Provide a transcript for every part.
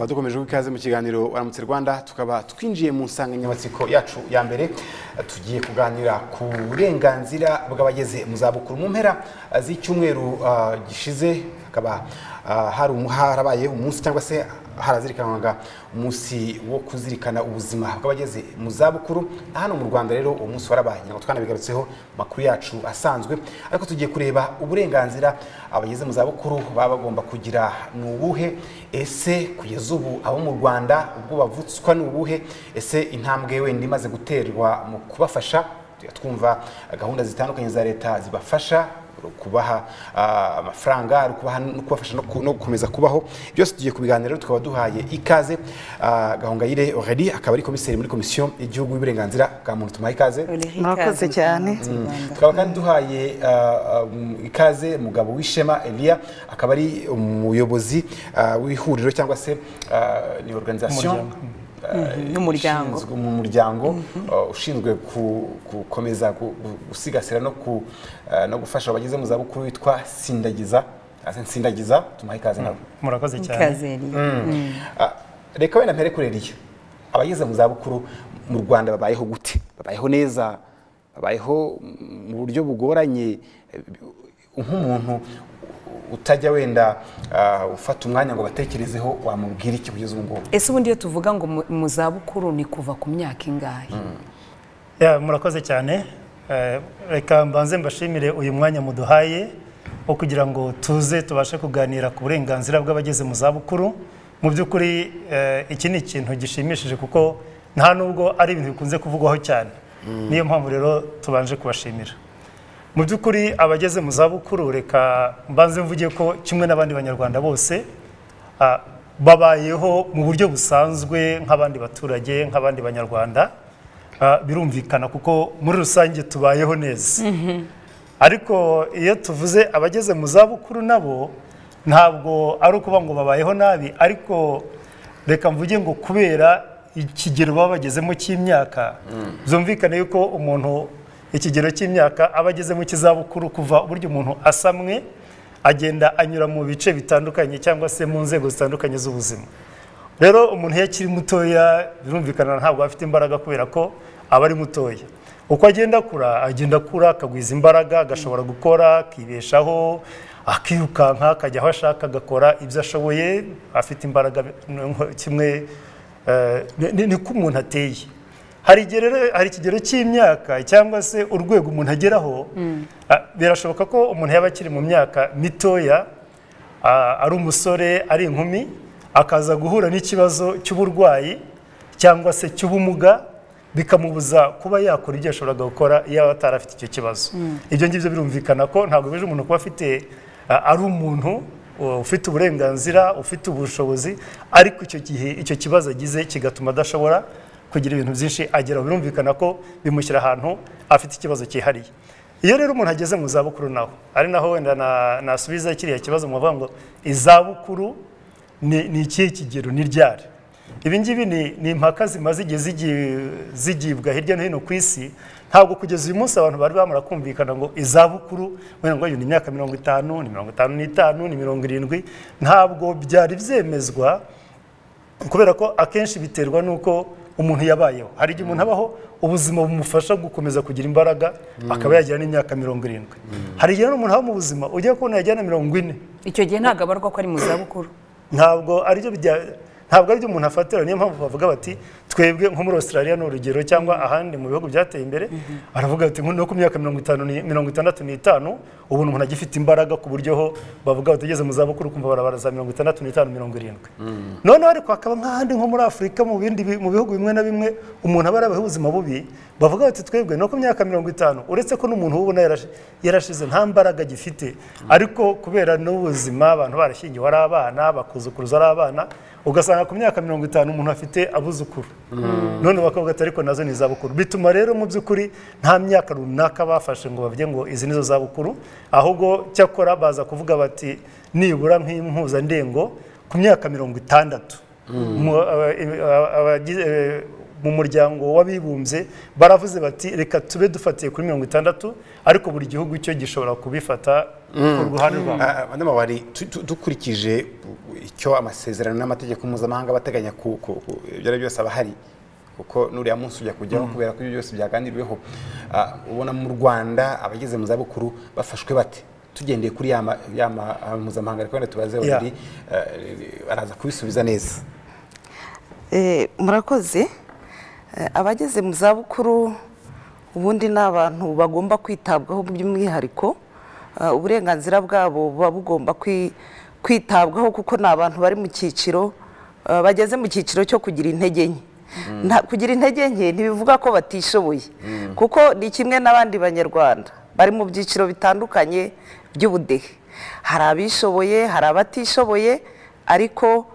dukomeje ikaze mu kiganiro baramutse rwanda tukaba twinjiye mu nsanganyamatsiko yacu ya mbere tugiye kuganira ku burenganzira bw'abageze mu zabukuru mu mpera z'icyumweru ah, gishize hakaba ah, hari umu- harabaye umunsi cyangwa se harazirikanwaga umunsi wo kuzirikana ubuzima bw'abageze mu zabukuru na hano mu rwanda rero uwo munsi warabaye ntabwo twanabigarutseho mu makuru yacu asanzwe ariko tugiye kureba uburenganzira abageze mu zabukuru baba bagomba kugira ni ubuhe ese kugeza ubu abo mu rwanda ubwo bavutswa ni ubuhe ese intambwe wenda imaze guterwa mu kubafasha tujya twumva gahunda zitandukanye za leta zibafasha ari ukubaha ah, amafaranga ari ukubaha no kubafasha no ku- no gukomeza kubaho byose tugiye kubiganira rero tukaba duhaye ikaze ah, gahongayire aurélie akaba ari komiseri muri komisiyo y'igihugu y'uburenganzira bwa muntu tumuha ikaze murakoze cyane tukaba kandi duhaye ah, um, ikaze mugabo w'ishema elia akaba ari umuyobozi ah, w'ihuriro cyangwa se ah, ni organization n'umuryango. ishinzwe- mu muryango ah, ushinzwe ku- gukomeza gu- gu- gusigasira no ku- ah, no gufasha abageze mu zabukuru witwa sindagiza Ah, sindagiza tumuha ikaze nawe murakoze cyane ikaze rero. Ah, reka wenda mpere kuri Eliya abageze mu zabukuru mu rwanda babayeho gute babayeho neza babayeho mu buryo bugoranye eh, nk'umuntu utajya wenda ah, ufata umwanya ngo batekerezeho wamubwira iki kugeza ubu ngubu ese ubundi iyo tuvuga ngo mu- mu zabukuru ni kuva ku myaka ingahe Ya, murakoze cyane Eh, reka mbanze mbashimire uyu mwanya muduhaye wo kugira ngo tuze tubashe kuganira ku burenganzira bw'abageze mu zabukuru mu by'ukuri eh, iki ni ikintu gishimishije kuko nta nubwo ari ibintu bikunze kuvugwaho cyane niyo mpamvu rero tubanje kubashimira mu by'ukuri abageze mu zabukuru reka mbanze mvuge ko kimwe n'abandi banyarwanda bose ah, babayeho mu buryo busanzwe nk'abandi baturage nk'abandi banyarwanda Ah, birumvikana kuko muri rusange tubayeho neza ariko iyo tuvuze abageze mu zabukuru nabo ntabwo ari ukuba ngo babayeho nabi ariko reka mvuge ngo kubera ikigero baba bagezemo cy'imyaka byumvikane yuko umuntu ikigero cy'imyaka aba agezemo cy'izabukuru kuva uburyo umuntu asamwe agenda anyura mu bice bitandukanye cyangwa se mu nzego zitandukanye z'ubuzima rero umuntu iyo akiri mutoya birumvikana ntabwo afite imbaraga kubera ko aba ari mutoya uko agenda akura agenda akura akagwiza imbaraga agashobora gukora akibeshaho akirukanka akajya aho ashaka agakora ibyo ashoboye afite imbaraga ni- kimwe eh, ni- ni- niko umuntu ateye hari igihe rero hari ikigero cy'imyaka cyangwa se urwego umuntu ageraho ah, birashoboka ko umuntu yaba akiri mu myaka mitoya ah, ari umusore ari inkumi akaza guhura n'ikibazo cy'uburwayi cyangwa se cy'ubumuga bikamubuza kuba yakora ibyo yashoboraga gukora yaba atarafite icyo kibazo ibyo ngibyo birumvikana ko ntabwo bije umuntu kuba afite ah, ari umuntu Uh, ufite uburenganzira ufite ubushobozi ariko icyo gihe icyo kibazo agize kigatuma adashobora kugira ibintu byinshi ageraho birumvikana ko bimushyira ahantu afite ikibazo cyihariye iyo rero umuntu ageze mu zabukuru naho ari naho wenda na- nasubiza kiriya kibazo muvuga ngo izabukuru ni ni ikihe kigero ni ryari ibi ngibi ni ni impaka zimaze igihe zigi- zigibwa hirya no hino ku isi ntabwo kugeza uyu munsi abantu bari bamara kumvikana ngo izabukuru wenda ngo ni imyaka mirongo itanu ni mirongo itanu n'itanu ni mirongo irindwi ntabwo byari byemezwa kubera ko akenshi biterwa n'uko umuntu yabayeho hari igihe umuntu abaho ubuzima bumufasha gukomeza kugira imbaraga akaba yagira n'imyaka mirongo irindwi hari igihe n'umuntu aba mu buzima ujya kubona yajyana mirongo ine icyo gihe ntabwo abarwa ko ari mu zabukuru ntabwo aribyo bijya- ntabwo aribyo umuntu afatira niyo mpamvu bavuga bati twebwe nko muri australia ni urugero cyangwa ahandi mu bihugu byateye imbere aravuga bati no ku myaka mirongo itanu ni- mirongo itandatu n'itanu ubu umuntu agifite imbaraga ku buryo ho bavuga bati ugeze mu zabukuru kumva barabara za mirongo itandatu n'itanu mirongo irindwi noneho ariko hakaba nk'ahandi nko muri afurika mu bindi bi- mu bihugu bimwe na bimwe umuntu aba yarabayeho ubuzima bubi bavuga bati twebwe no ku myaka mirongo itanu uretse ko n'umuntu ubona yarashize nta mbaraga agifite ariko kubera n'ubuzima abantu barashyingiwe ari abana bakuzukuruza ari abana ugasanga ku myaka mirongo itanu umuntu afite abuzukuru none bakavuga ati ariko nazo ni izabukuru bituma rero mu by'ukuri nta myaka runaka bafashe ngo bavuge ngo izi nizo zabukuru ahubwo cyakora baza kuvuga bati nibura nk'impuzandengo ku myaka mirongo itandatu Mu- aba- aba- abagize- mu muryango w'abibumbye baravuze bati reka tube dufatiye kuri mirongo itandatu ariko buri gihugu cyo gishobora kubifata ku ruhande rwabo Madama Wari, tu- tu- dukurikije icyo amasezerano n'amategeko mpuzamahanga bateganya ku- ku- ku- ibyo ari byo byose aba ahari kuko n'uriya munsi ujya kujyaho kubera ko ibyo byose byaganiriweho Ah, ubona mu rwanda abageze mu zabukuru bafashwe bate tugendeye kuri ya ma- ya ma- ah, mpuzamahanga ariko wenda tubaze Yeah. babiri eh, baraza kubisubiza neza Eh, murakoze Eh, abageze mu zabukuru ubundi ni abantu bagomba kwitabwaho by'umwihariko Ah, uburenganzira bwabo buba bugomba kwi- kwitabwaho kuko ni abantu bari mu cyiciro ah, bageze mu cyiciro cyo kugira intege nke Nta- kugira intege nke ntibivuga ko batishoboye kuko ni kimwe n'abandi banyarwanda bari mu byiciro bitandukanye by'ubudehe hari abishoboye hari abatishoboye ariko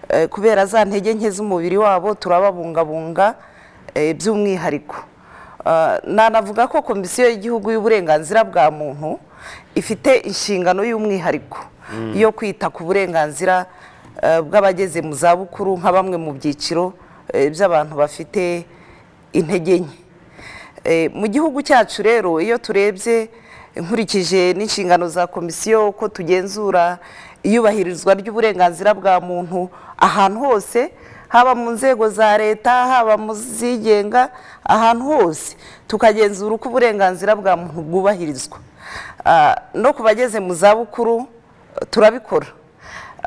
Eh, kubera za ntege nke z'umubiri wabo turababungabunga eh, by'umwihariko Ah, nanavuga ko komisiyo y'igihugu y'uburenganzira bwa muntu ifite inshingano y'umwihariko yo kwita ku burenganzira eh, bw'abageze mu zabukuru nka bamwe mu byiciro eh, by'abantu bafite intege nke Eh, mu gihugu cyacu rero iyo turebye nkurikije n'inshingano za komisiyo uko tugenzura iyubahirizwa ry'uburenganzira bwa muntu ahantu hose haba mu nzego za leta haba mu zigenga ahantu hose tukagenzura uko uburenganzira bwa muntu bwubahirizwa Ah, no ku bageze mu zabukuru turabikora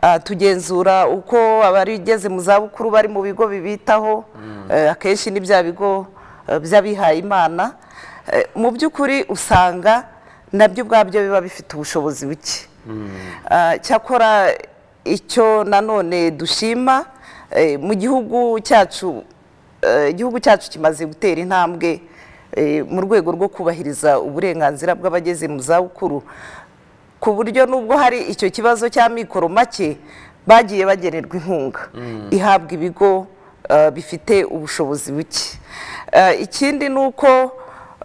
Ah, tugenzura uko abarigeze mu zabukuru bari mu bigo bibitaho eh, akenshi ni bya bigo eh, by'abihaye imana Eh, mu by'ukuri usanga nabyo ubwabyo biba bifite ubushobozi buke Ah, cyakora icyo nanone dushima eh, mu gihugu cyacu eh, igihugu cyacu kimaze gutera intambwe eh, mu rwego rwo kubahiriza uburenganzira bw'abageze mu zabukuru ku buryo nubwo hari icyo kibazo cy'amikoro make bagiye bagenerwa inkunga ihabwa ibigo eh, bifite ubushobozi buke Eh, ikindi ni uko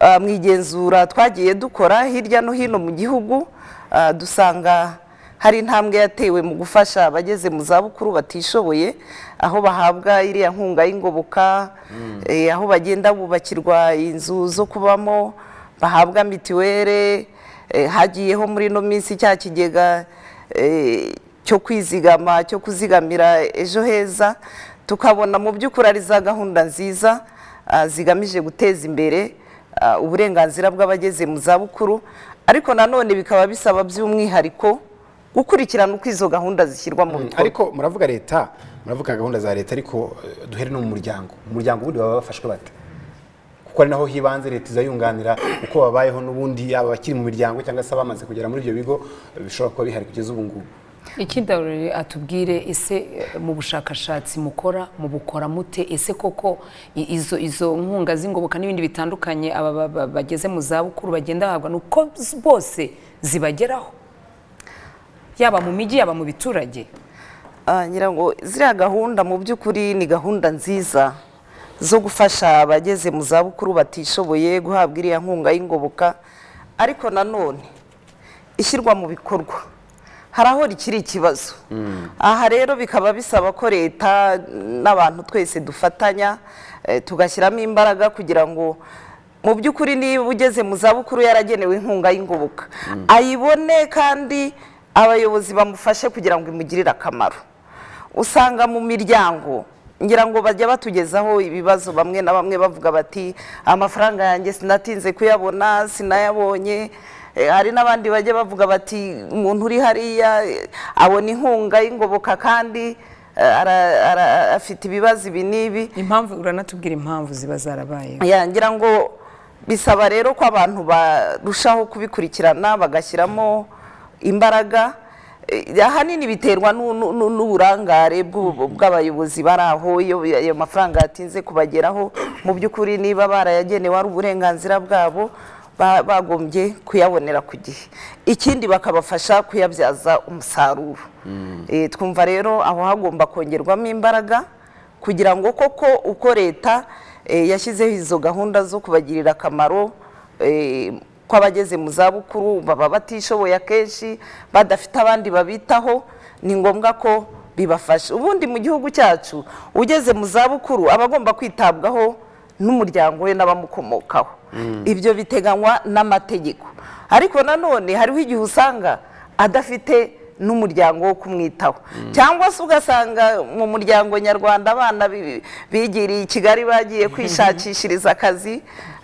eh, mu igenzura twagiye dukora hirya no hino mu gihugu eh, dusanga hari intambwe yatewe mu gufasha abageze mu zabukuru batishoboye aho bahabwa iriya nkunga y'ingoboka eh, aho bagenda bubakirwa inzu zo kubamo bahabwa mituwere eh, hagiyeho muri ino minsi cya kigega eh, cyo kwizigama cyo kuzigamira ejo heza tukabona mu by'ukuri ari za gahunda nziza ah, zigamije guteza imbere ah, uburenganzira bw'abageze mu zabukuru ariko nanone bikaba bisaba by'umwihariko gukurikirana uko izo gahunda zishyirwa mu bikorwa ariko muravuga leta muravuga gahunda za leta ariko eh, duhere no mu muryango mu muryango ubundi baba bafashwe bate kuko ari naho hibanze leta iza yunganira uko babayeho n'ubundi yaba abakiri mu miryango cyangwa se abamaze kugera muri ibyo bigo eh, bishobora kuba bihari kugeza ubu ngubu ikindi Aurore atubwire ese eh, mu bushakashatsi mukora mubukora mute ese koko i- izo izo nkunga z'ingoboka n'ibindi bitandukanye aba ba- ba- bageze mu zabukuru bagenda bahabwa ni uko z- bose zibageraho yaba mu mijyi yaba mu biturage Ah, ngira ngo ziriya gahunda mu by'ukuri ni gahunda nziza zo gufasha abageze mu zabukuru batishoboye guhabwa iriya nkunga y'ingoboka ariko nanone ishyirwa mu bikorwa hari aho rikiri ikibazo aha rero bikaba bisaba ko leta n'abantu twese dufatanya eh, tugashyiramo imbaraga kugira ngo mu by'ukuri niba ugeze mu zabukuru yaragenewe inkunga y'ingoboka ayibone kandi abayobozi bamufashe kugira ngo imugirire akamaro usanga mu miryango ngira ngo bajya batugezaho ibibazo bamwe na bamwe bavuga bati amafaranga yanjye sinatinze kuyabona sinayabonye Eh, hari n'abandi bajya bavuga bati umuntu uri hariya eh, abona inkunga y'ingoboka kandi eh, ara- ara- afite ibibazo ibi n'ibi impamvu uranatubwira impamvu ziba zarabaye ya ngira ngo bisaba rero ko abantu barushaho kubikurikirana bagashyiramo imbaraga Eh, ahanini biterwa n'u- n'u- n'u- n'uburangare bw'ubu- bw'abayobozi bari aho iyo ayo mafaranga yatinze kubageraho mu by'ukuri niba barayagenewe ari uburenganzira bwabo ba- bagombye kuyabonera ku gihe ikindi bakabafasha kuyabyaza umusaruro Eh, twumva rero aho hagomba kongerwamo imbaraga kugira ngo koko uko leta eh, yashyizeho izo gahunda zo kubagirira akamaro eh, ko abageze mu zabukuru baba batishoboye akenshi badafite abandi babitaho ni ngombwa ko bibafashe ubundi mu gihugu cyacu ugeze mu zabukuru aba agomba kwitabwaho n'umuryango we n'abamukomokaho ibyo biteganywa n'amategeko ariko nanone hariho igihe usanga adafite n'umuryango wo kumwitaho cyangwa se ugasanga mu muryango nyarwanda abana bi- bigiriye i kigali bagiye kwishakishiriza akazi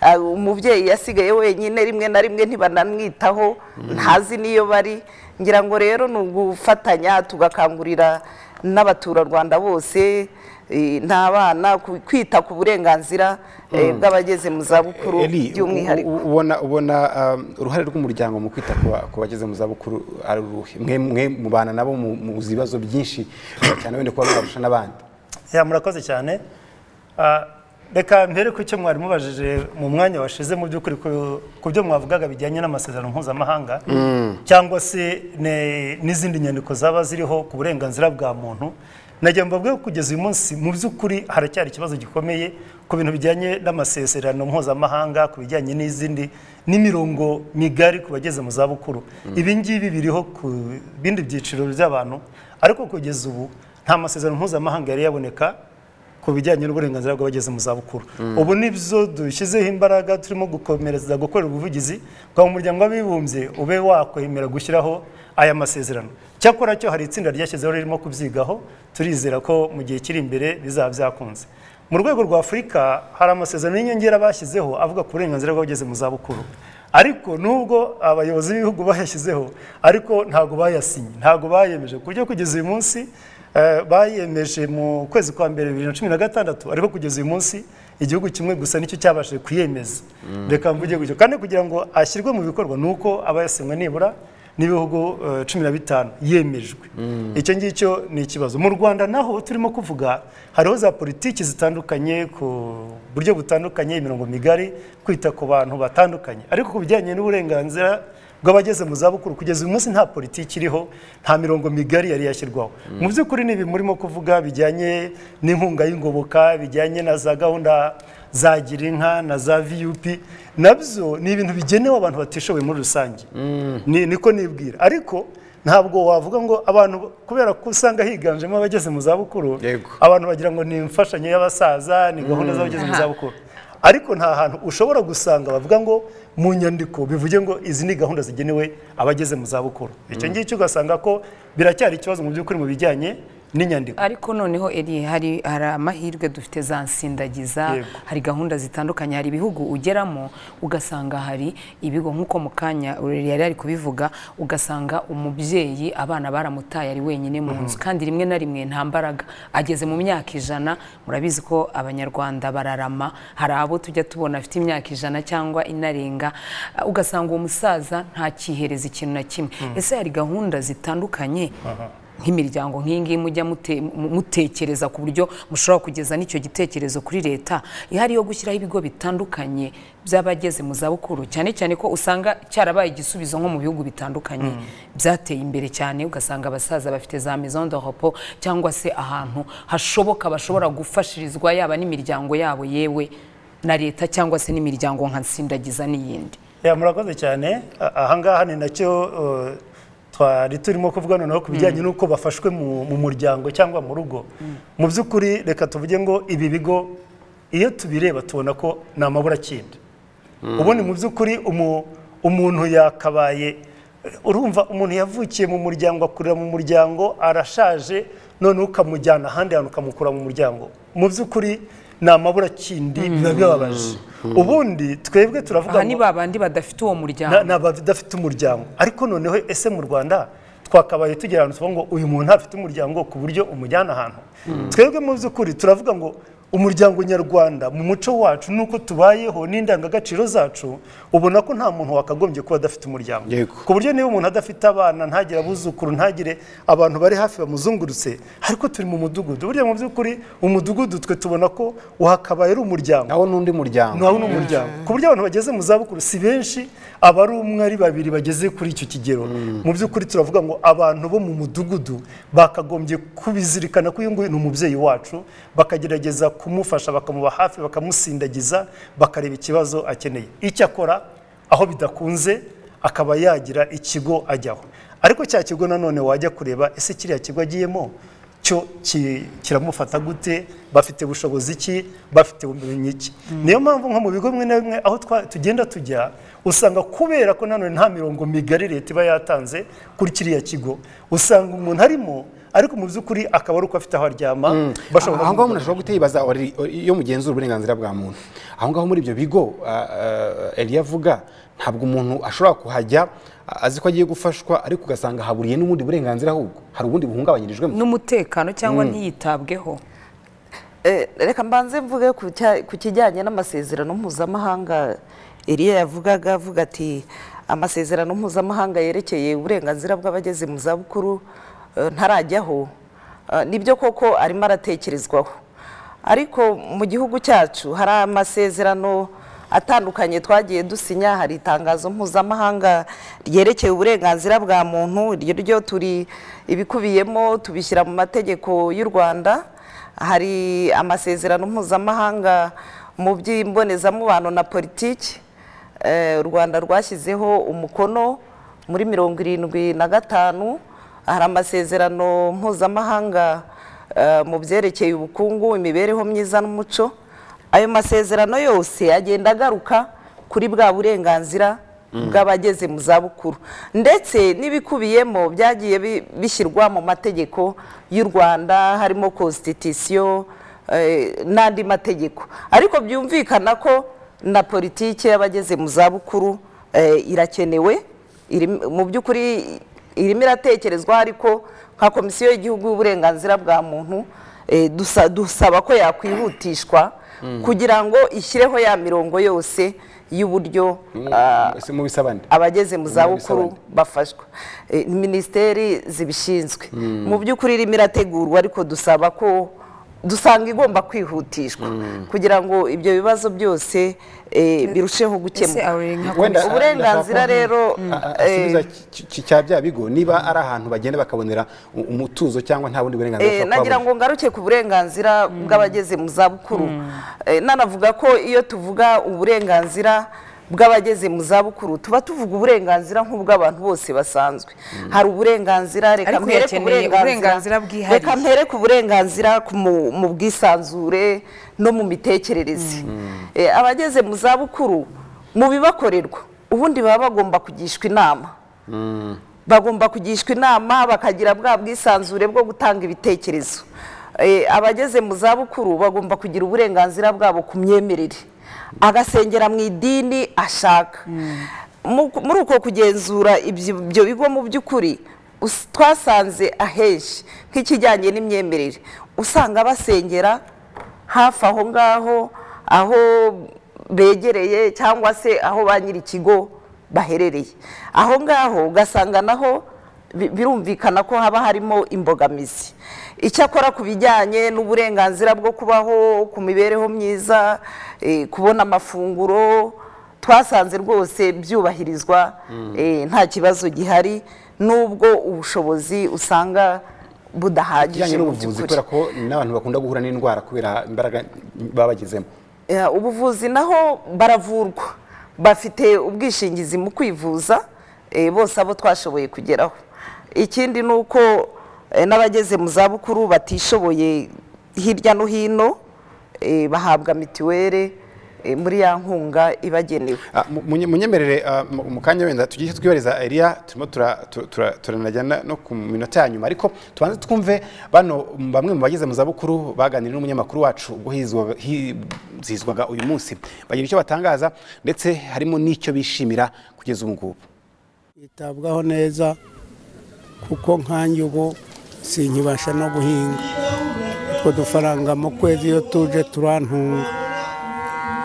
ah, umubyeyi yasigaye wenyine rimwe na rimwe ntibanamwitaho ntazi n'iyo bari ngira ngo rero ni ugufatanya tugakangurira n'abaturarwanda bose eh, n'abana ku- kwita ku burenganzira eh, bw'abageze mu zabukuru Eli, by'umwihariko u- u- ubona ubona um, uruhare rw'umuryango mu kwita ku ba- ku bageze mu zabukuru ari uruhe mwe mwe mubana nabo mu- mu bibazo byinshi cyane wenda kuba mwabarusha n'abandi ya murakoze cyane Ah, reka mbere ku cyo mwari mubajije mu mwanya washize mu by'ukuri ku- ku byo mwavugaga bijyanye n'amasezerano mpuzamahanga cyangwa se ne- n'izindi nyandiko zaba ziriho ku burenganzira bwa muntu nagira ngo mbabwire ko kugeza uyu munsi mu by'ukuri haracyari ikibazo gikomeye ku bintu bijyanye n'amasezerano mpuzamahanga ku bijyanye n'izindi n'imirongo migari ku bageze mu zabukuru ibi ngibi biriho ku bindi byiciro by'abantu ariko kugeza ubu nta masezerano mpuzamahanga yari yaboneka ku bijyanye n'uburenganzira bw'abageze mu zabukuru ubu nibyo dushyizeho imbaraga turimo gukomereza gukorera ubuvugizi bwa muryango w'abibumbye ube wakwemera gushyiraho aya masezerano cyakora cyo hari itsinda ryashyizeho ririmo kubyigaho turizera ko mu gihe kiri imbere bizaba byakunze mu rwego rwa afurika hari amasezerano y'inyongera bashyizeho avuga ku burenganzira bw'abageze mu zabukuru ariko nubwo abayobozi b'ibihugu bayashyizeho ariko ntabwo bayasinye ntabwo bayemeje ku buryo kugeza uyu munsi eh, bayemeje mu kwezi kwa mbere bibiri na cumi na gatandatu ariko kugeza uyu munsi igihugu kimwe gusa nicyo cyabashije kuyemeza reka mvuge gutyo kandi kugira ngo ashyirwe mu bikorwa ni uko aba yasinywe nibura n'ibihugu eh, cumi na bitanu yemejwe icyo ngicyo ni ikibazo mu rwanda naho turimo kuvuga hariho za politiki zitandukanye ku buryo butandukanye imirongo migari kwita ku bantu batandukanye ariko ku bijyanye n'uburenganzira bw'abageze mu zabukuru kugeza uyu munsi nta politiki iriho nta mirongo migari yari yashyirwaho mu by'ukuri ni ibi murimo kuvuga bijyanye n'inkunga y'ingoboka bijyanye na za gahunda za girinka na za vup nabyo ni ibintu bigenewe abantu batishoboye muri rusange Ni- niko nibwira ariko ntabwo wavuga ngo abantu kubera ko usanga higanjemo abageze mu zabukuru Yego. abantu bagira ngo ni imfashanyo y'abasaza ni gahunda z'abageze mu zabukuru ariko nta hantu ushobora gusanga bavuga ngo mu nyandiko bivuge ngo izi ni gahunda zigenewe abageze mu zabukuru icyo ngicyo ugasanga ko biracyari ikibazo mu by'ukuri mu bijyanye n'inyandiko ariko noneho Eli, hari hari amahirwe dufite za nsindagiza Yego. hari gahunda zitandukanye hari ibihugu ugeramo ugasanga hari ibigo nk'uko mu kanya Eli yari ari kubivuga ugasanga umubyeyi abana baramutaye ari wenyine mu nzu kandi rimwe na rimwe nta mbaraga ageze mu myaka ijana murabizi ko abanyarwanda bararama hari abo tujya tubona afite imyaka ijana cyangwa inarenga Uh, ugasanga uwo musaza ntakihereza ikintu na kimwe ese hari gahunda zitandukanye nk'imiryango nk'iyi ngiyi mujya mute- mu- mutekereza ku buryo mushobora kugeza n'icyo gitekerezo kuri leta ihari yo gushyiraho ibigo bitandukanye by'abageze mu zabukuru cyane cyane ko usanga cyarabaye igisubizo nko mu bihugu bitandukanye byateye imbere cyane ugasanga abasaza bafite za maison de repos cyangwa se ahantu hashoboka bashobora gufashirizwa yaba n'imiryango yabo yewe na leta cyangwa se n'imiryango nka nsindagiza n'iyindi ya murakoze cyane A- ahangaha ni nacyo uh, twari turimo kuvuga noneho ku bijyanye n'uko bafashwe mu, mu muryango cyangwa mu rugo mu by'ukuri reka tuvuge ngo ibi bigo iyo tubireba tubona ko ni amaburacyenda ubundi mu by'ukuri umu- umuntu yakabaye urumva umuntu yavukiye mu muryango akurira mu muryango arashaje none ukamujyana ahandi hantu ukamukura mu muryango mu by'ukuri ni amaburakindi biba bibabaje ubundi twebwe turavuga aha ni ngo- ba bandi badafite uwo muryango na- ni abadafite umuryango ariko noneho ese mu rwanda twakabaye tugera ahantu tuvuga ngo uyu muntu ntafite umuryango ku buryo umujyana ahantu twebwe mu by'ukuri turavuga ngo umuryango nyarwanda mu muco wacu nuko tubayeho n'indangagaciro zacu ubona ko nta muntu wakagombye kuba adafite umuryango Yego. ku buryo niba umuntu adafite abana ntagire abuzukuru ntagire abantu bari hafi bamuzungurutse ariko turi mu mudugudu burya mu by'ukuri umudugudu twe tubona ko uhakabaye ari umuryango nawo n'undi muryango nawe ni umuryango ku buryo abantu bageze mu zabukuru si benshi aba ari umwe ari babiri bageze kuri icyo kigero mu by'ukuri turavuga ngo abantu bo mu mudugudu bakagombye kubizirikana ko uyu nguyu ni umubyeyi wacu bakagerageza kumufasha bakamuba hafi bakamusindagiza bakareba ikibazo akeneye icyakora aho bidakunze akaba yagira ikigo ajyaho ariko cya kigo nanone wajya kureba ese kiriya kigo agiyemo cyo ki- kiramufata gute bafite ubushobozi ki bafite ubumenyi iki niyo mpamvu nko mu bigo bimwe na bimwe aho twa- tugenda tujya usanga kubera ko nanone nta mirongo migari leta iba yatanze kuri kiriya kigo usanga umuntu arimo ariko mu by'ukuri akaba ari uko afite aho aryama bashobora aho ngaho kumukorera. umuntu ashobora guhita yibaza ori- ori- iyo mugenzura uburenganzira bwa muntu aho ngaho muri ibyo bigo Eliya avuga ntabwo umuntu ashobora kuhajya a- azi ko agiye gufashwa ariko ugasanga haburiye n'ubundi burenganzira ahubwo hari ubundi buhungabanyirijwemo n'umutekano cyangwa ntiyitabweho Eh, reka mbanze mvuge ku cya- ku kijyanye n'amasezerano mpuzamahanga Eliya yavugaga avuga ati amasezerano mpuzamahanga yerekeye uburenganzira bw'abageze mu zabukuru eh, ntarajyaho Eh, nibyo koko arimo aratekerezwaho ariko mu gihugu cyacu hari amasezerano atandukanye twagiye dusinya hari itangazo mpuzamahanga ryerekeye uburenganzira bwa muntu iryo ryo turi ibikubiyemo tubishyira mu mategeko y'u Rwanda hari amasezerano mpuzamahanga mu by'imbonezamubano na politiki Eh, u rwanda rwashyizeho umukono muri mirongo irindwi na gatanu hari amasezerano mpuzamahanga eh, mu byerekeye ubukungu imibereho myiza n'umuco ayo masezerano yose agenda agaruka kuri bwa burenganzira bw'abageze mu zabukuru ndetse n'ibikubiyemo byagiye bi- bishyirwa mu mategeko y'u rwanda harimo constitution eh, n'andi mategeko ariko byumvikana ko na politiki y'abageze mu zabukuru eh, irakenewe iri mu by'ukuri irimo iratekerezwa ariko nka komisiyo y'igihugu y'uburenganzira bwa muntu eh, dusa- dusaba ko yakwihutishwa kugira ngo ishyireho ya mirongo yose y'uburyo ah, Ese mu bisabane abageze mu zabukuru Bisabane. bafashwa Eh, minisiteri zibishinzwe mu by'ukuri irimo irategurwa ariko dusaba ko dusanga igomba kwihutishwa kugira ngo ibyo bibazo byose eh, birusheho ese gukemuka awuri Wenda- nka komisiyo uburenganzira ndashaka- rero, A- a- eh, asubiza ki- ki- cya bya bigo niba ari ahantu bagenda bakabonera u- umutuzo cyangwa nta bundi burenganzira Eh, bashobora nagira kuhabona. ngo ngaruke ku burenganzira bw'abageze mu zabukuru Eh, nanavuga ko iyo tuvuga uburenganzira bw'abageze mu zabukuru tuba tuvuga uburenganzira nk'ubw'abantu bose basanzwe hari uburenganzira reka Ariko mpere ku birakeneye uburenganzira burenganzira bwihariye. reka mpere ku burenganzira ku mu mu bwisanzure no mu mitekerereze Eh, abageze mu zabukuru mu bibakorerwa ubundi baba bagomba kugishwa inama bagomba kugishwa inama bakagira bwa bwisanzure bwo gutanga ibitekerezo Eh, abageze mu zabukuru bagomba kugira uburenganzira bwabo ku myemerere agasengera mu idini ashaka Mu- muri uko kugenzura ibyo ibyo bigo mu by'ukuri us- twasanze ahenshi nk'ikijyanye n'imyemerere usanga basengera hafi aho ngaho aho begereye cyangwa se aho ba nyiri ikigo baherereye aho ngaho ugasanga naho bi- birumvikana ko haba harimo imbogamizi icyakora ku bijyanye n'uburenganzira bwo kubaho ku mibereho myiza eh, kubona amafunguro twasanze rwose byubahirizwa eh, nta kibazo gihari nubwo ubushobozi usanga budahagije ikijyanye mu n'ubuvuzi by'ukuri. kubera ko n'abantu bakunda guhura n'indwara kubera imbaraga baba bagezemo Ya, ubuvuzi naho baravurwa bafite ubwishingizi mu kwivuza eh, bose abo twashoboye kugeraho ikindi ni uko eh, n'abageze mu zabukuru batishoboye hirya no hino eh, bahabwa mituweli eh, muri ya nkunga ibagenewe Ah, mu- munye- munyemerere ah, mu mu kanya wenda tugiye twibariza Eliya turimo tura- tu- tura- turanajya na- no ku minota ya nyuma ariko tubanze twumve bano m- bamwe mu bageze mu zabukuru baganiriye n'umunyamakuru wacu ubwo hizwaga- hizihizwaga uyu munsi bagira icyo batangaza ndetse harimo n'icyo bishimira kugeza ubu ngubu yitabwaho neza kuko nkanjye ubu sinkibasha no guhinga utwo dufaranga mu kwezi iyo tuje turantunga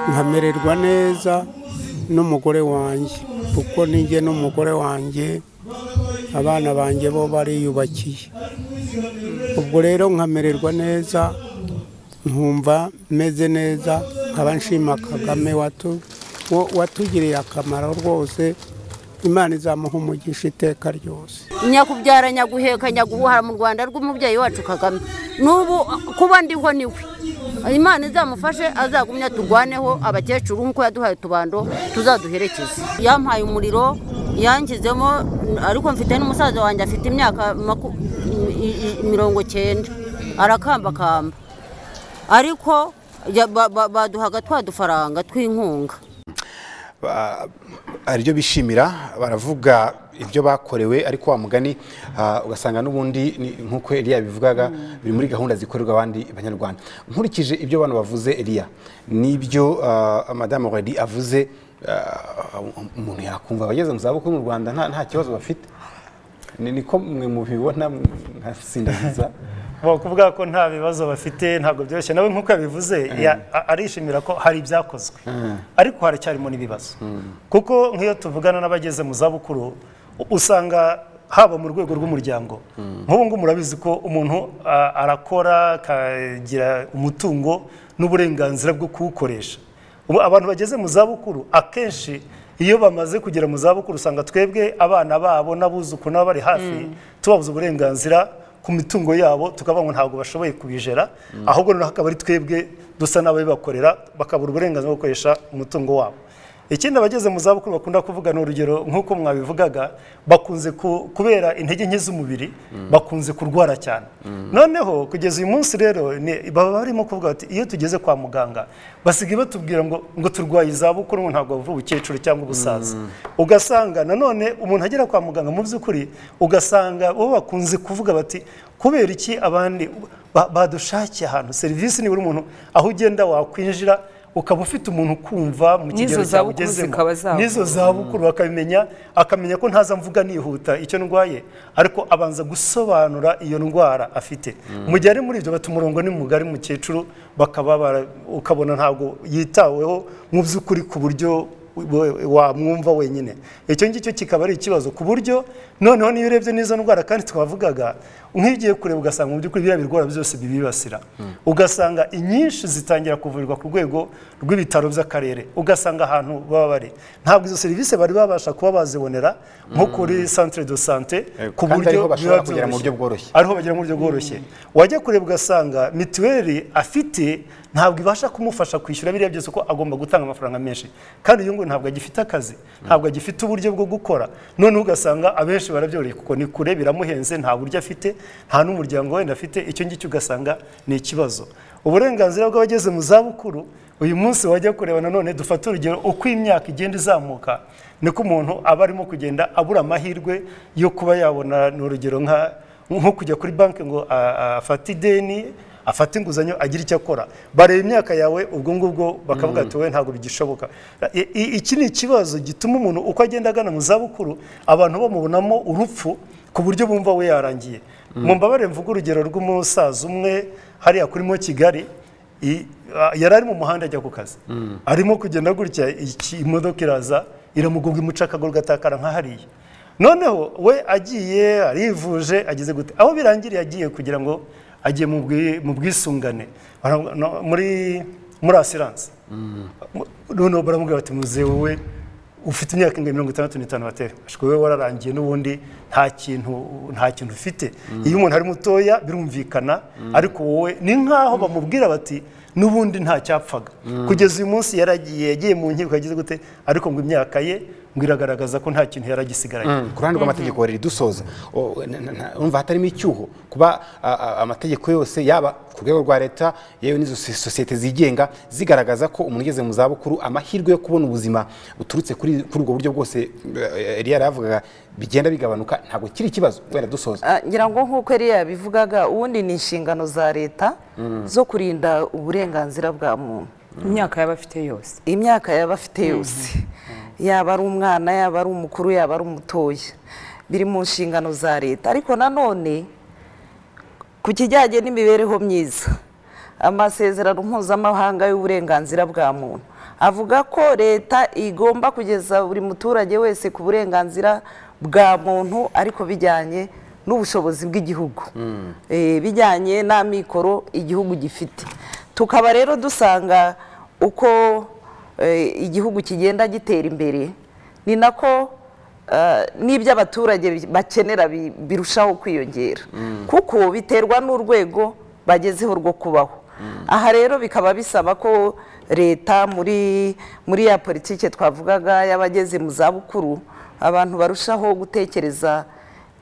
nkamererwa neza n'umugore wanjye kuko ninjye n'umugore wanjye abana banjye bo bariyubakiye ubwo rero nkamererwa neza nkumva meze neza nkaba nshima kagame watu- wo- watugiriye akamaro rwose imana izamuha umugisha iteka ryose nyakubyara nyaguheka nyagubuhara mu rwanda rw'umubyeyi wacu kagame n'ubu kuba ndiho niwe imana izamufashe azagumya turwaneho abakecuru nk'uko yaduhaye utubando tuzaduherekeze yampaye umuriro yangizemo ariko mfite n'umusaza wanjye afite imyaka maku- i- i- mirongo cyenda arakambakamba ariko ya- ba- ba- baduhaga twa dufaranga tw'inkunga ba- hari ibyo bishimira baravuga ibyo bakorewe ariko wa mugani ah, ugasanga n'ubundi ni nk'uko Eliya bivugaga biri muri gahunda zikorerwa abandi banyarwanda nkurikije ibyo bano bavuze Eliya n'ibyo ah, madamu Redi avuze ah, umuntu yakumva abageze mu zabukuru mu Rwanda nta nta kibazo bafite ni niko mwe mubibona nkasindagiza kuvuga ko nta bibazo bafite ntabwo byoroshye nawe nk'uko yabivuze ya- a- arishimira ko hari ibyakozwe ariko haracyarimo n'ibibazo kuko nk'iyo tuvugana n'abageze mu zabukuru u- usanga haba mu rwego rw'umuryango nk'ubu ngubu murabizi ko umuntu a- arakora akagira umutungo n'uburenganzira bwo kuwukoresha ubu abantu bageze mu zabukuru akenshi iyo bamaze kugera mu zabukuru usanga twebwe abana babo n'abuzukuru nabo bari hafi tubabuza uburenganzira ku mitungo yabo tukavuga ngo ntabwo bashoboye kubijera ahubwo noneho akaba ari twebwe dusa n'ababibakorera bakabura uburenganzira bwo gukoresha umutungo wabo ikindi abageze mu zabukuru bakunda kuvuga ni urugero nk'uko mwabivugaga bakunze ku- kubera intege nke z'umubiri bakunze kurwara cyane noneho kugeza uyu munsi rero ni- baba barimo kuvuga bati iyo tugeze kwa muganga basigaye batubwira ngo ngo turwaye izabukuru ngo ntabwo bavura ubukecuru cyangwa ubusaza ugasanga nanone umuntu agera kwa muganga mu by'ukuri ugasanga bo bakunze kuvuga bati kubera iki abandi ba- badushakiye ahantu serivisi nibura umuntu aho ugenda wakwinjira ukaba ufite umuntu kumva mu kigero N'izo cyawe zabukuru ugezemo zikaba zavuka. n'izo zabukuru akabimenya akamenya ko ntaza mvuga nihuta icyo ndwaye ariko abanza gusobanura iyo ndwara afite mu gihe ari muri ibyo bati umurongo ni mugari mukecuru bakaba bara- ukabona ntabwo yitaweho mu by'ukuri ku buryo we- wamwumva wenyine icyo ngicyo kikaba ari ikibazo ku buryo noneho niyo urebye n'izo ndwara kandi twavugaga nk'iyo ugiye kureba ugasanga mu by'ukuri biriya birwara byose bibibasira ugasanga inyinshi zitangira kuvurirwa ku rwego rw'ibitaro by'akarere ugasanga ahantu baba bari ntabwo izo serivisi bari babasha kuba bazibonera nko kuri centre de sante Eh, ku kandi ariho buryo bashobora biba kugera mu buryo bworoshye. byoroshye ariho bagera mu buryo bworoshye wajya kureba ugasanga mituweli afite ntabwo ibasha kumufasha kwishyura biriya byose ko agomba gutanga amafaranga menshi kandi uyu nguyu ntabwo agifite akazi ntabwo agifite uburyo bwo gukora noneho ugasanga abenshi barabyoreye kuko ni kure biramuhenze nta buryo afite nta n'umuryango wenda afite icyo ngicyo ugasanga ni ikibazo uburenganzira bw'abageze mu zabukuru uyu munsi wajya kureba nanone dufate urugero uko imyaka igenda izamuka niko umuntu aba arimo kugenda abura amahirwe yo kuba yabona ni urugero nka nko kujya kuri banki ngo a- a- afate ideni afate inguzanyo agire icyo akora bareba imyaka yawe ubwo ngubwo bakavuga ati wowe ntabwo bigishoboka I- i- iki ni ikibazo gituma umuntu uko agenda agana mu zabukuru abantu bamubonamo urupfu ku buryo bumva we yarangiye mu mbabare mvuga urugero rw'umusaza umwe hariya kurimo kigali i- a- yari ari mu muhanda ajya ku kazi arimo kugenda gutya iki- imodoka iraza iramugonga imuca akaguru gatakara nka hariya noneho we agiye arivuje ageze gute aho birangiriye agiye kugira ngo agiye mu bwi- mu bwisungane Bara- no- muri muri asiranse noneho baramubwira bati muze wowe ufite imyaka ingana mirongo itandatu n'itanu batera ashiko wowe wararangiye n'ubundi nta kintu nta kintu ufite iyo umuntu ari mutoya birumvikana ariko wowe ni nk'aho bamubwira bati n'ubundi nta cyapfaga kugeza uyu munsi yaragiye yagiye mu nkiko yagize gute ariko ngo imyaka ye ngo iragaragaza ko nta kintu yaragisigaranye ku ruhande rw'amategeko riri dusoza o- na- na- na- urumva hatarimo icyuho kuba a- a- amategeko yose yaba ku rwego rwa leta yewe n'izo sosi- sosiyete zigenga zigaragaza ko umuntu ugeze mu zabukuru amahirwe yo kubona ubuzima buturutse kuri kuri ubwo buryo bwose eh, Eliya yaravugaga bigenda bigabanuka ntabwo kiri ikibazo wenda dusoza Ah, ngira ngo nk'uko yari yabivugaga ubundi ni inshingano za leta zo kurinda uburenganzira bwa muntu imyaka y'abafite yose imyaka yaba afite yose yaba ari umwana yaba ari umukuru yaba ari umutoya biri mu nshingano za leta ariko nanone ku kijyanye n'imibereho myiza amasezerano mpuzamahanga y'uburenganzira bwa muntu avuga ko leta igomba kugeza buri muturage wese ku burenganzira bwa muntu ariko bijyanye n'ubushobozi bw'igihugu Eh, bijyanye n'amikoro igihugu gifite tukaba rero dusanga uko eh, igihugu kigenda gitera imbere ni nako eh, n'ibyo abaturage bakenera bi- birushaho kwiyongera kuko biterwa n'urwego bagezeho rwo kubaho aha rero bikaba bisaba ko leta muri muri ya politiki twavugaga y'abageze mu zabukuru abantu barushaho gutekereza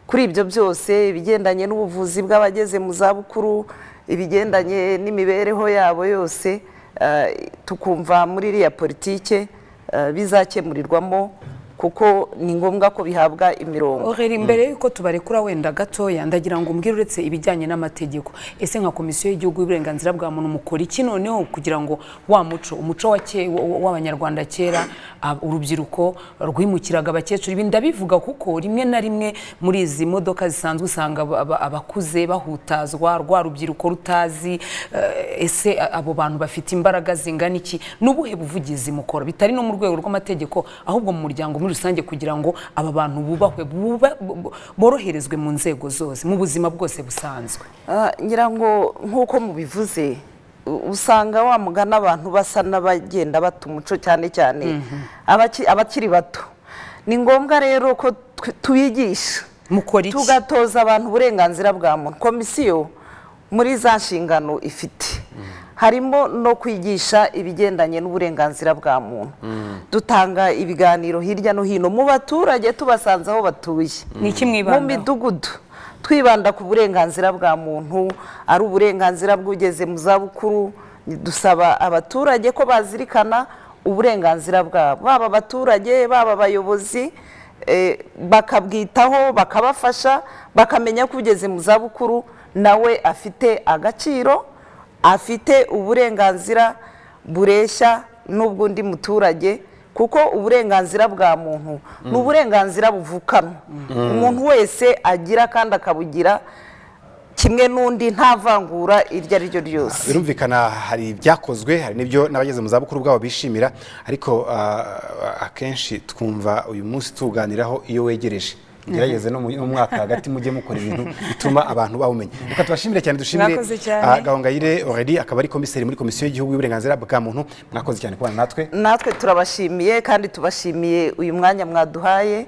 kuri ibyo byose ibigendanye n'ubuvuzi bw'abageze mu zabukuru ibigendanye n'imibereho yabo yose eh, tukumva muri iriya politike eh, bizakemurirwamo kuko ni ngombwa ko bihabwa imirongo Orera imbere yuko tubarekura wenda gatoya ndagira ngo umbwire uretse ibijyanye n'amategeko ese nka komisiyo y'igihugu y'uburenganzira bwa muntu mukora iki noneho kugira ngo wa muco umuco wa ke- wa- w'abanyarwanda kera ab- urubyiruko rwimukiraga abakecuru ibi ndabivuga kuko rimwe na rimwe muri izi modoka zisanzwe usanga aba- aba- abakuze bahutazwa rwa rubyiruko rutazi eh, ese a- abo bantu bafite imbaraga zingana iki n'ubuhe buvugizi mukora bitari no mu rwego rw'amategeko ahubwo mu muryango muri rusange kugira ngo aba bantu bubahwe buba- bu- bu- boroherezwe mu nzego zose mu buzima bwose busanzwe Ah, nyirango nk'uko mubivuze u- usanga wa mugani abantu basa n'abagenda bata umuco cyane cyane abaki- abakiri bato ni ngombwa rero ko tw- tubigisha mukora iki tugatoza abantu uburenganzira bwa muntu komisiyo muri za nshingano ifite harimo no kwigisha ibigendanye n'uburenganzira bwa muntu dutanga ibiganiro hirya no hino mu baturage tubasanze aho batuye ni iki mu mwibandaho midugudu twibanda ku burenganzira bwa muntu ari uburenganzira bw'ugeze mu zabukuru dusaba abaturage ko bazirikana uburenganzira bwabo baba abaturage baba abayobozi eh, bakabwitaho bakabafasha bakamenya ko ugeze mu zabukuru nawe afite agaciro afite uburenganzira bureshya n'ubw'undi muturage kuko uburenganzira bwa muntu ni uburenganzira buvukanwa umuntu wese agira kandi akabugira kimwe n'undi nta vangura iryo ari ryo ryose birumvikana hari ibyakozwe hari n'ibyo n'abageze mu zabukuru bwabo bishimira ariko ah, akenshi twumva uyu munsi tuwuganiraho iyo wegereje gerageze no mu no mu mwaka hagati mujye mukora ibintu bituma abantu bawumenya reka tubashimire cyane dushimire Mwakoze cyane. ah, gahongayire Aurélie akaba ari komiseri muri komisiyo y'igihugu y'uburenganzira bwa muntu mwakoze cyane kubana natwe natwe turabashimiye kandi tubashimiye uyu mwanya mwaduhaye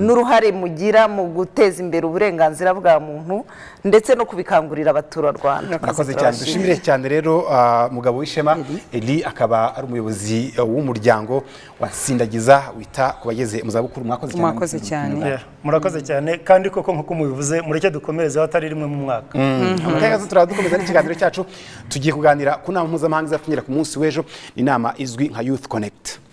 n'uruhare mugira mu guteza imbere uburenganzira bwa muntu ndetse no kubikangurira abaturarwanda murakoze cyane dushimire cyane rero ah, mugabo w'ishema eli akaba ari umuyobozi eh, w'umuryango wasindagiza wita ku bageze mu zabukuru mwakoze cyane mwakoze cyane Yeah, murakoze cyane kandi koko nk'uko mubivuze mureke dukomereze aho atari rimwe mu mwaka akayazo turaba dukomeza n'ikiganiro cyacu tugiye kuganira ku nama mpuzamahanga izapfunyira ku munsi w'ejo ni inama izwi nka youth connect